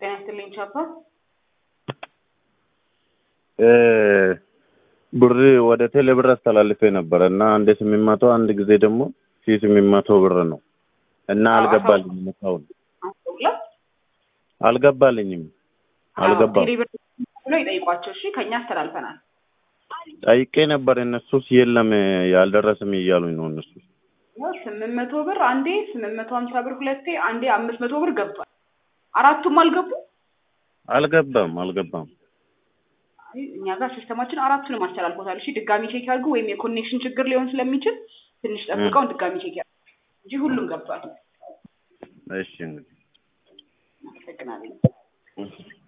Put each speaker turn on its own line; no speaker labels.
ጤና ይስጥልኝ ቻፓ።
ብር ወደ ቴሌ ብር አስተላልፌ ነበረ እና አንድ ስምንት መቶ አንድ ጊዜ ደግሞ ሺህ ስምንት መቶ ብር ነው እና አልገባልኝም። እስካሁን
አስተውላ
አልገባልኝም አልገባም።
ቴሌ ብር ብሎ ይጠይቋቸው። እሺ ከኛ አስተላልፈናል።
ጠይቄ ነበር እነሱስ የለም ያልደረስም እያሉኝ ነው እነሱ።
ስምንት መቶ ብር አንዴ፣ ስምንት መቶ ሀምሳ ብር ሁለቴ፣ አንዴ አምስት መቶ ብር ገብቷል። አራቱም አልገቡ።
አልገባም አልገባም።
አይ፣ እኛ ጋር ሲስተማችን አራቱንም አስተላልፎታል። እሺ ድጋሚ ቼክ ያድርጉ፣ ወይም የኮኔክሽን ችግር ሊሆን ስለሚችል ትንሽ ጠብቀውን ድጋሚ ቼክ ያድርጉ እንጂ ሁሉም ገብቷል።
እሺ እንግዲህ
አመሰግናለሁ።